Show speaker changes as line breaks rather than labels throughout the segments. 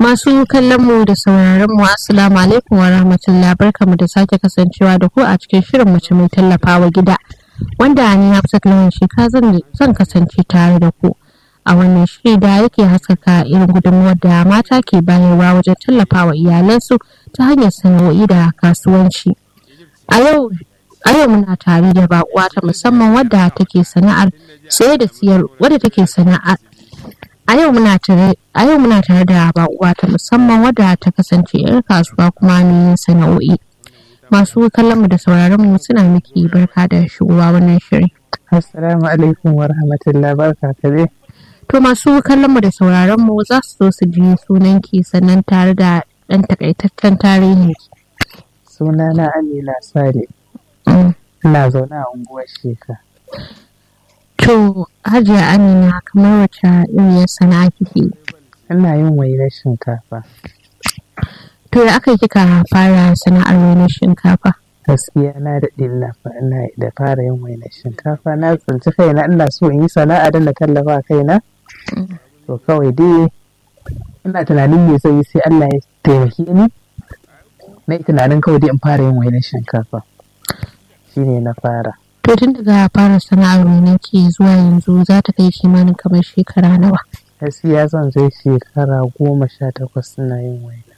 Masu kallon mu da sauraron mu assalamu alaikum wa rahmatullah barkamu da sake kasancewa da ku a cikin shirin mace mai tallafawa gida wanda ni Hafsat Lawan Sheka zan kasance tare da ku a wannan shiri da yake haskaka irin gudunmuwar da mata ke bayarwa wajen tallafawa iyalansu ta hanyar sana'o'i da kasuwanci. A yau a yau muna tare da baƙuwa ta musamman wadda take sana'ar saye da siyar wadda take sana'ar a yau muna tare a yau muna tare da baƙuwa ta musamman wadda ta kasance yar kasuwa kuma mai yin sana'o'i masu kallon mu da sauraron mu suna miki barka da shigowa wannan shirin
assalamu alaikum wa rahmatullah barka ka dai
to masu kallon mu da sauraron mu za su so su ji sunan ki sannan tare da ɗan takaitaccen tarihin ki
sunana amina sale ina zaune a unguwar sheka
To, Hajiya Amina kamar wacce iriyar sana'a kike?
ina yin wainar shinkafa
To, ya aka kika fara sana'ar wainar shinkafa?
gaskiya na daɗe ina fa- ina da fara yin wainar shinkafa na tsinci kaina ina so in yi sana'a don na tallafa kaina to kawai dai ina tunanin me zai yi sai Allah ya taimake ni na yi tunanin kawai dai in fara yin wainar shinkafa shine na fara
To, tun daga fara sana'ar wainar ki zuwa yanzu za ta kai kimanin kamar shekara nawa?
gaskiya zan zai shekara goma sha takwas ina yin waina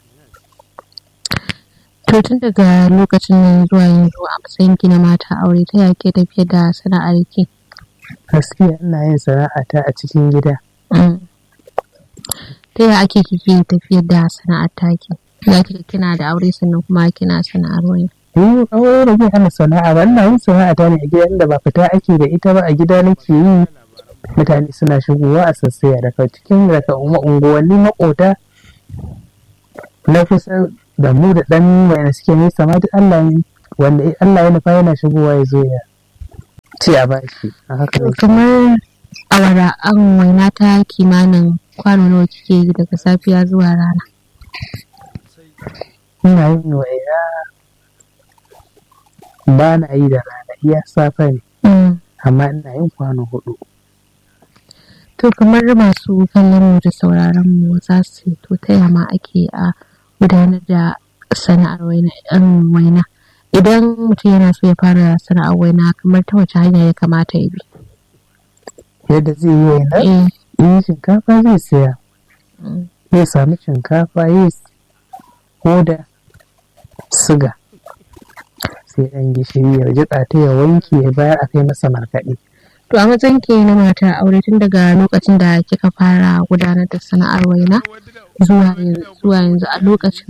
To, tun daga lokacin nan zuwa yanzu a matsayin ki na mata aure ta yake tafiye da sana'ar ki?
gaskiya ina yin sana'ata a cikin gida
Mm. Ta yaya ake kike tafiyar da sana'ar taki? Za ki kina da aure sannan kuma kina sana'ar wani.
Ni aure da zai hana sana'a ba ina yin sana'a ta ne a gida inda ba fita ake da ita ba a gida nake yi mutane suna shigowa a sassaya daga cikin daga ungu- unguwanni makota na kusa da mu da dan mai suke nesa ma duk Allah ya- wanda Allah ya nufa yana shigowa ya zo ya ce a bashi a haka ne
kamar awara an waina ta kimanin kwano nawa kike yi daga safiya zuwa rana
ina yin waina ba na yi da rana iya safe ne amma ina yin kwano hudu
to kamar masu kallon mu da sauraron mu za su to ta yama ake a gudanar da sana'ar waina yan waina idan mutum yana so ya fara sana'ar waina kamar ta wace hanya ya kamata ya bi
yadda zai yi waina
eh
in shinkafa zai saya
mm,
zai sami shinkafa ya hoda siga sai ɗan gishiri ya jiƙa ta ya wanke ya bayar a kai masa markaɗe
to a matsayin ki na matar aure tun daga lokacin da kika fara gudanar da sana'ar waina zuwa yanzu zuwa yanzu a lokacin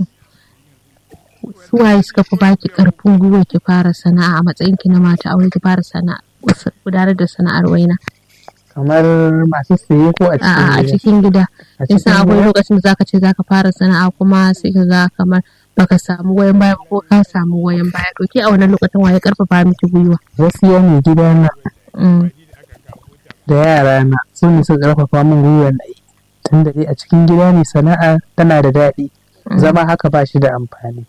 suwaye suka fi baki karfin gwiwa ki fara sana'a a matsayin ki na mata aure ki fara sana'a gudanar da sana'ar waina
kamar masu saye ko a
a a
cikin gida
cikin gida
a
in san
cikin
akwai
gida
lokacin da zaka ce zaka fara sana'a kuma sai ka ga kamar baka samu goyon baya ba ko ka samu goyon baya to ke a wannan lokacin waye karfafa miki gwiwa
gaskiya mai gida na
Mm,
da yara na su ne suka ƙarfafa min gwiwar na yi tun da dai a cikin gida ne sana'a tana da daɗi
mm.
zama haka ba shi da amfani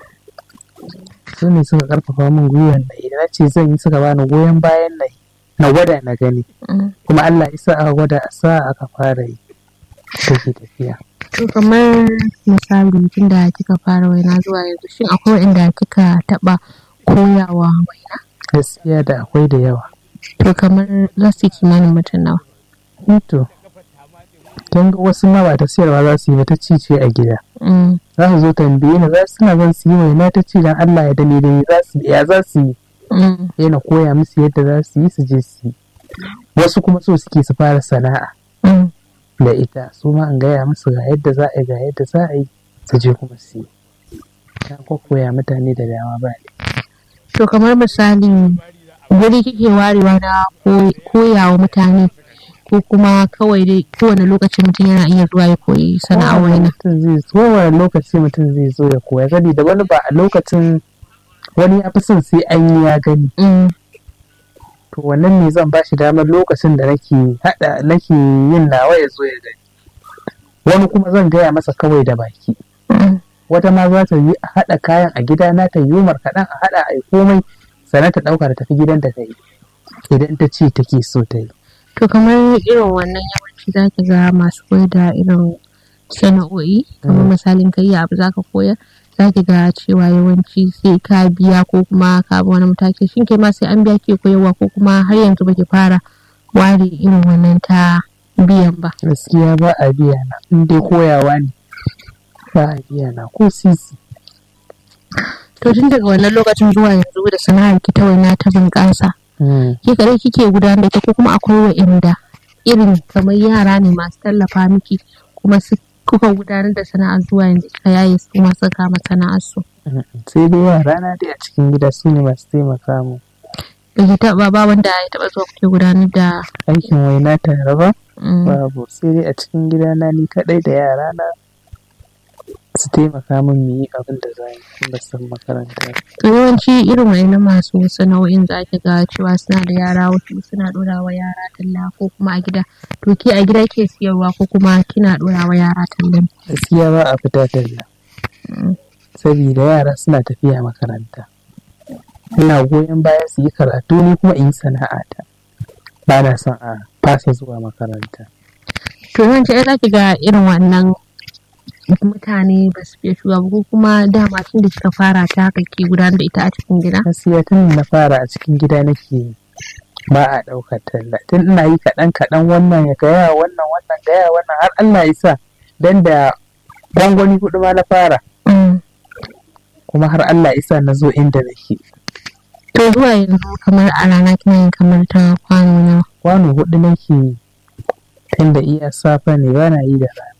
su ne suka ƙarfafa min gwiwar na yi da na ce zan yi suka bani goyon bayan na yi na gwada na gani
Mm.
kuma Allah isa aka gwada a sa aka fara yi take tafiya
To kamar misali tun da kika fara waina zuwa yanzu shin akwai waɗanda kika taɓa koyawa waina?
gaskiya da akwai da yawa
To kamar za su yi kimanin mutum nawa.
to kin ga wasu ma ba ta siyarwa za su yi ba ta ci ce a gida
Mm,
za su zo tambaye ni za su suna zan su yi waina ta ci dan Allah ya dane da za su ya za su yi
mm,
yana koya musu yadda za su yi su je su yi wasu kuma so suke su fara sana'a
mm.
da ita su ma an gaya musu ga yadda za a yi ga yadda za a yi su je kuma su yi ta koya mutane da dama ba ne
To kamar misali guri kike warewa na ko- koyawa mutane ko kuma kawai dai kowane lokaci mutum yana iya zuwa ya koyi sana'a waina.
mutum zai zo wani lokaci mutum zai zo ya koya gani da wani ba a lokacin wani ya fi son sai an yi ya gani
Mm,
to wannan ne zan ba shi damar lokacin da nake hada nake yin nawa ya zo ya gani wani kuma zan gaya masa kawai da baki
mm.
wata ma za ta yi a haɗa kayan a gida na ta yi markaɗen a haɗa a yi komai sannan ta ɗauka da tafi gidan da ta yi idan ta ce take so ta yi
To kamar irin wannan yawanci za ki ga masu koyar da irin sana'o'i kamar misalin kai abu zaka koyar za ki ga cewa yawanci sai ka biya ko kuma ka bi wani mataki shin ke ma sai an biya ke koyarwa ko kuma har yanzu baki fara ware irin wannan ta biyan ba
gaskiya ba a biya na in dai koyawa ne ba a biya na ko sisi
to tun daga wannan lokacin zuwa yanzu da sana'ar ki ta waina ta bunƙasa ke kare kike gudanar da ta ko kuma akwai wa'inda irin kamar yara ne masu tallafa miki kuma su kuka gudanar da sana'ar zuwa yanzu kika yaye su kuma suka kama sana'ar su
sai dai yara na dai a cikin gida su ne masu taimaka mu
da ke taɓa ba wanda ya taɓa zuwa kuke gudanar da
aikin waina tare ba babu sai dai a cikin gida na ni kaɗai da yara na su taimaka min mu yi abin da za yi ba san makaranta
to yawanci irin wa'annan masu sana'o'in za ki ga cewa suna da yara wasu suna ɗora wa yara talla ko kuma a gida to ke a gida ke siyarwa ko kuma kina ɗora wa yara tallan
gaskiya ba a fita talla saboda yara suna tafiya makaranta ina goyon baya su yi karatu ni kuma in yi sana'ata ba na son a fasa zuwa makaranta
to yawanci ai za ki ga irin wannan mutane ba su fiye shiga ko kuma dama tun da kika fara ta haka ke gudanar da ita a cikin gida
gaskiya tun na fara a cikin gida nake yi ba a ɗaukar talla tun ina yi kaɗan kaɗan wannan ya gaya wannan wannan gaya wannan har Allah ya sa dan da gwangwani hudu ma na fara kuma har Allah ya sa na zo inda nake
to zuwa yanzu kamar a rana kina yin kamar ta kwano nawa
kwano hudu nake yi tunda iya safe ne ba na yi da rana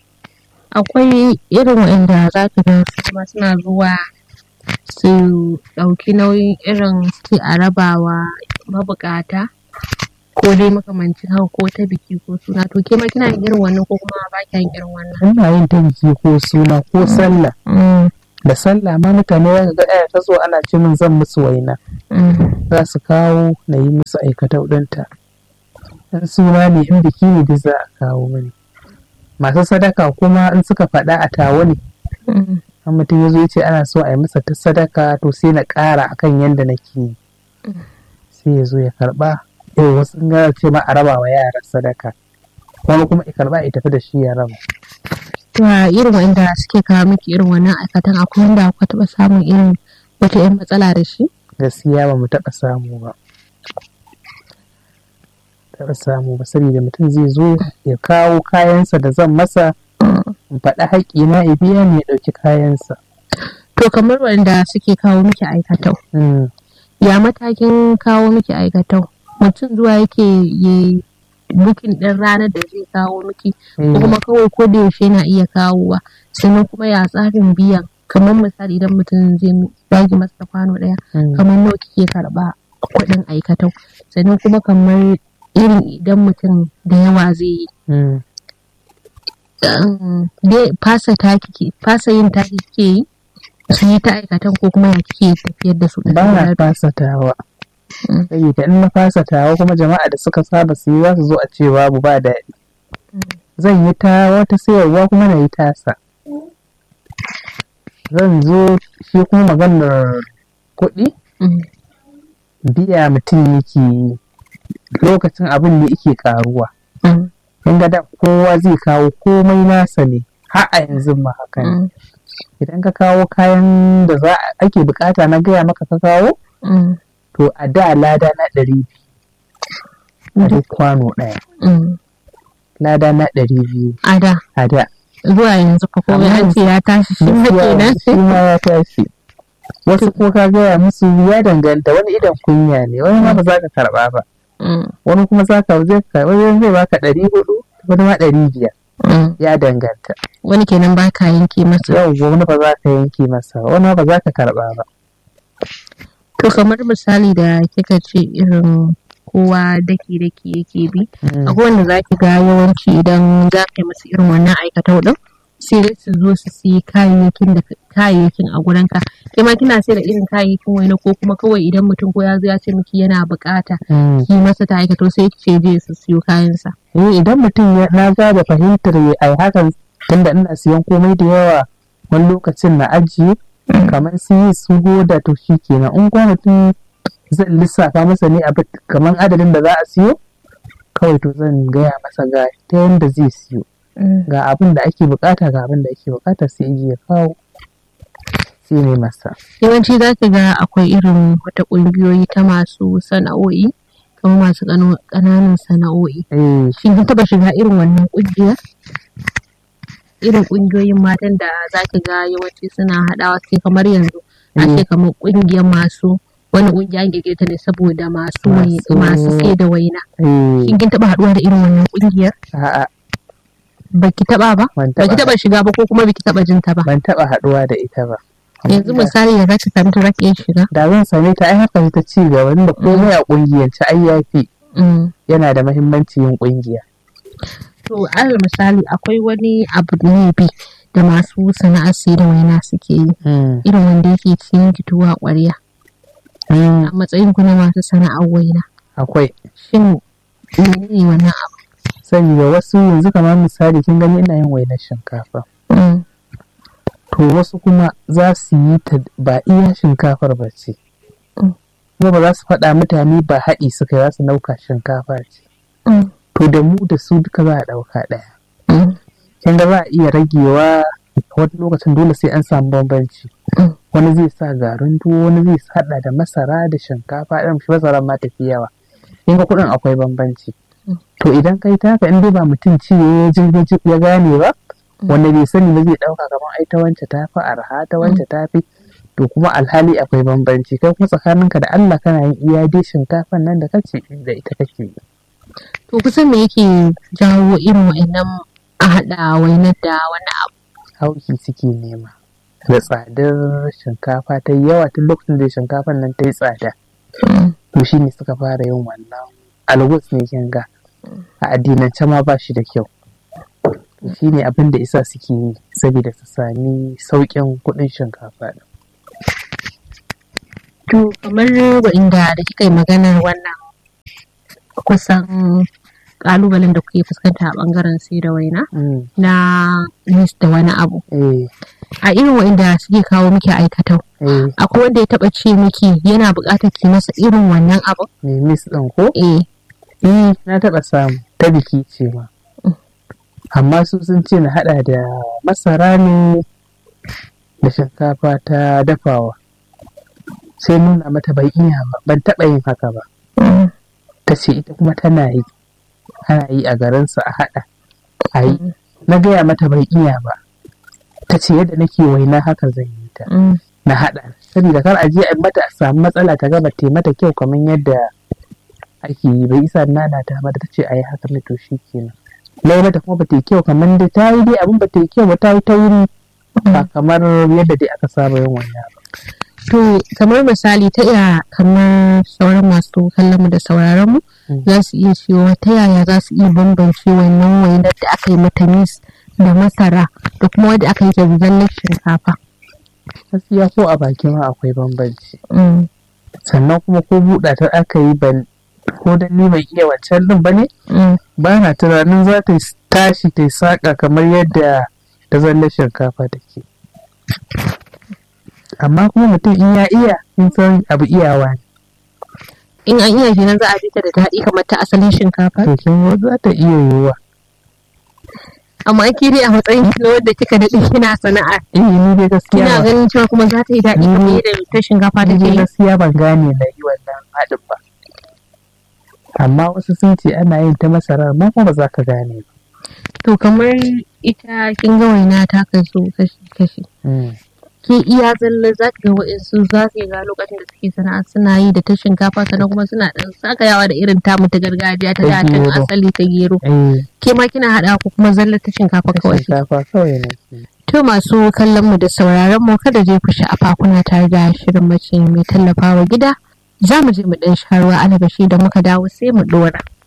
akwai irin waɗanda za ka ga su ma suna zuwa su ɗauki nauyin irin su a rabawa mabukata ko dai makamancin haka ko ta biki ko suna to ke ma kina yin irin wannan ko kuma ba kya yin irin wannan
ina yin ta biki ko suna ko sallah da sallah ma mutane za ga ɗaya ta zo ana ce min zan musu waina za su kawo na yi musu aikata ɗinta in suna ne in biki ne duk za a kawo mani masu sadaka kuma in suka faɗa a tawo ne an mutum ya zo ce ana so a yi masa ta sadaka to sai na ƙara akan yadda nake yi sai ya zo ya karɓa yau wasu in gara ce ma a raba wa yara sadaka wani kuma ya karɓa ya tafi da shi ya raba
to a irin wanda suke kawo miki irin wannan aikatan akwai wanda aka taɓa samun irin wata 'yan matsala da shi
gaskiya ba mu taɓa samu ba taɓa samu ba saboda mutum zai zo ya kawo kayansa da zan masa in faɗi haƙƙi na ya biya ne ya ɗauki kayansa.
To kamar wanda suke kawo miki aikatau. Ya matakin kawo miki aikatau. Mutum zuwa yake ya bukin ɗin ranar da zai kawo miki ko kuma kawai ko da yaushe na iya kawowa sannan kuma ya tsarin biyan kamar misali idan mutum zai bagi masa kwano ɗaya kamar nawa kike karɓa kuɗin aikatau sannan kuma kamar irin idan mutum da yawa zai yi dai fasa taki fasa yin taki kike yi su yi ta aikatan ko kuma ya kike tafiyar da su
ba na fasa tawa saboda in na fasa tawa kuma jama'a da suka saba su yi za su zo a ce babu ba daɗi zan yi ta wata sayarwa kuma na yi tasa zan zo shi kuma maganar kuɗi biya mutum yake yi lokacin abin ne yake karuwa in ga da kowa zai kawo komai nasa ne har a yanzu ma haka ne idan ka kawo kayan da za ake bukata na gaya maka ka kawo to a da lada na ɗari biyu a duk kwano ɗaya lada na ɗari biyu
a da
a da
zuwa yanzu fa ko an ce ya tashi shi ma kenan
shi ma ya tashi wasu ko ka gaya musu ya danganta wani idan kunya ne wani ma ba za ka karba ba wani kuma za ka zai karba wani zai baka ɗari hudu wani ma ɗari biyar ya danganta
wani kenan ba ka yanke masa
yau wani ba za ka yanke masa wani ba za ka karba ba
to kamar misali da kika ce irin kowa daki daki yake bi akwai wanda za ki ga yawanci idan za ka yi musu irin wannan aikatau din sai dai su zo su siyi kayayyakin da kayayyakin a gurin ka kai ma kina sai da irin kayayyakin wani ko kuma kawai idan mutum ko ya zo ya ce miki yana bukata ki masa ta aikato sai ki ce je su siyo kayansa
eh idan mutum na ga da fahimtar ai hakan tunda ina siyan komai da yawa wani lokacin na ajiye kamar su yi su da to shi kenan in kuma mutum zan lissafa masa ne a kamar adadin da za a siyo kawai to zan gaya masa ga ta yadda zai siyo ga abin da ake bukata ga abin da ake bukata sai iji ya kawo sai ne masa
yawanci za ki ga akwai irin wata ƙungiyoyi ta masu sana'o'i kamar masu ƙananan sana'o'i
eh
shin kin taɓa shiga irin wannan ƙungiyar irin ƙungiyoyin matan da za ki ga yawanci suna haɗawa sai kamar yanzu a ce kamar ƙungiyar masu wani ƙungiya an ta ne saboda masu wai-
Masu-
masu sai da waina
eh
shin kin taɓa haɗuwa da irin wannan ƙungiyar
a'a
baki taɓa ba
ban
baki
taba
taɓa shiga ba ko kuma baki taɓa jin ta ba
ban taba haduwa da ita ba
yanzu misali ya zaki san ta zaki iya shiga
da zan same ta ai haka ta ci gaba da komai a kungiyance ai yafi
Mm.
yana da mahimmanci yin kungiya
To alal misali akwai wani abu ne bi da masu sana'ar sai da waina suke yi irin wanda yake cikin tuwa ƙwarya a matsayin ku na masu sana'ar waina
akwai
shin menene wannan abu
saboda wasu yanzu kamar misali kin gani ina yin wainar shinkafa
Mm.
to wasu kuma za su yi ta ba iya shinkafar ba ce
Mm.
kuma ba za su faɗa mutane ba haɗi suka yi za su ɗauka shinkafa ce
Mm.
to da mu da su duka za a ɗauka ɗaya
Mm.
kin ga za a iya ragewa wani lokacin dole sai an samu bambanci
Mm.
wani zai sa garin tuwo wani zai haɗa da masara da shinkafa irin shi masaran ma tafi yawa kin ga kuɗin akwai bambanci
Mm.
to idan kai taka in dai ba mutum ci ya jirgin ya gane ba wanda bai sani ba zai ɗauka kamar ai ta wance ta fi arha ta wance ta fi to kuma alhali akwai bambanci kai kuma tsakaninka da Allah kana yin iya dai shinkafan nan da kace da ita kake yi
To kusan me yake jawo irin wa'annan a haɗa wainar da wani abu
hauki suke nema da tsadar shinkafa ta yi yawa tun lokacin da shinkafan nan ta yi tsada to shi ne suka fara yin wannan algus ne kin ga a addinance ma ba shi da kyau shi ne abin da isa suke yi saboda su sami sauƙin kuɗin shinkafa ɗin.
To kamar wa'inda da kika yi maganar wannan kusan kalubalen da kuke fuskanta a bangaren sai da waina
Mm,
na nis da wani abu
eh,
a irin wa'inda suke kawo miki aikatau
eh,
akwai wanda ya taba ce miki yana buƙatar ki masa irin wannan abu
me mis ɗin ko?
eh
Eh, na taɓa samu ta biki ce ma. Amma su sun ce na haɗa da masara ne da shinkafa ta dafawa. Sai nuna mata bai iya ba, ban taɓa yin haka ba. Ta ce ita kuma tana yi, ana yi a garinsu a haɗa. A yi, na gaya mata bai iya ba. Ta ce yadda nake waina haka zan yi ta.
Mm.
Na haɗa. Saboda kar a je a mata a samu matsala ta gaba ta mata kyau kamar yadda ake yi bai isa nana ta mata ta ce a yi haka ne to shi kenan lai mata kuma bata yi kyau kamar da ta yi dai abin bata yi kyau ba ta yi tauri ba kamar yadda dai aka saba yin wannan ba
To kamar misali ta iya kamar sauran masu kallon mu da sauraron mu
Mm.
za su iya cewa ta yaya za su iya bambance wannan wainar da aka yi mata mis da masara da kuma wadda aka yi ta zallar shinkafa.
gaskiya ko a baki ma akwai bambanci
Mm.
sannan kuma ko buɗa ta aka yi ban ko dan ni bai iya wancan din ba ne
Mm.
ba na tunanin za ta yi tashi ta yi saƙa kamar yadda ta zallar shinkafa take amma kuma mutum in ya iya in san abu iyawa ne
In an iya kenan za a bi ta da daɗi kamar ta asalin shinkafa.
to kin ga za ta iya yiwuwa
Amma ke dai a matsayin ki na wadda kika daɗe kina sana'a.
eh ni dai gaskiya
Kina
ba-
ganin cewa kuma za ta yi daɗi
Mm.
kamar yadda ta shinkafa
ni
take
dai
yi.
gaskiya ban gane na yi wannan haɗin ba amma wasu sun ce ana yin ta masarar ma kuma ba za ka gane ba
To kamar ita kin ga waina ta kaso kashi-kashi. ke iya zalla za ka ga wa'insu za su ga lokacin da suke sana'a suna yi da ta shinkafa sannan kuma suna dan sakayawa da irin tamu ta gargajiya ta
Ta
da ta
gero.
asali ta gero
eh
ke ma kina haɗa ko kuma zalla ta shinkafa
ta
kawai
shinkafa kawai ne
to masu kallon mu da sauraron mu kada je ku sha'afa kuna tare da shirin mace mai tallafawa gida za mu je mu dan sharuwa alabashi da muka dawo sai mu dora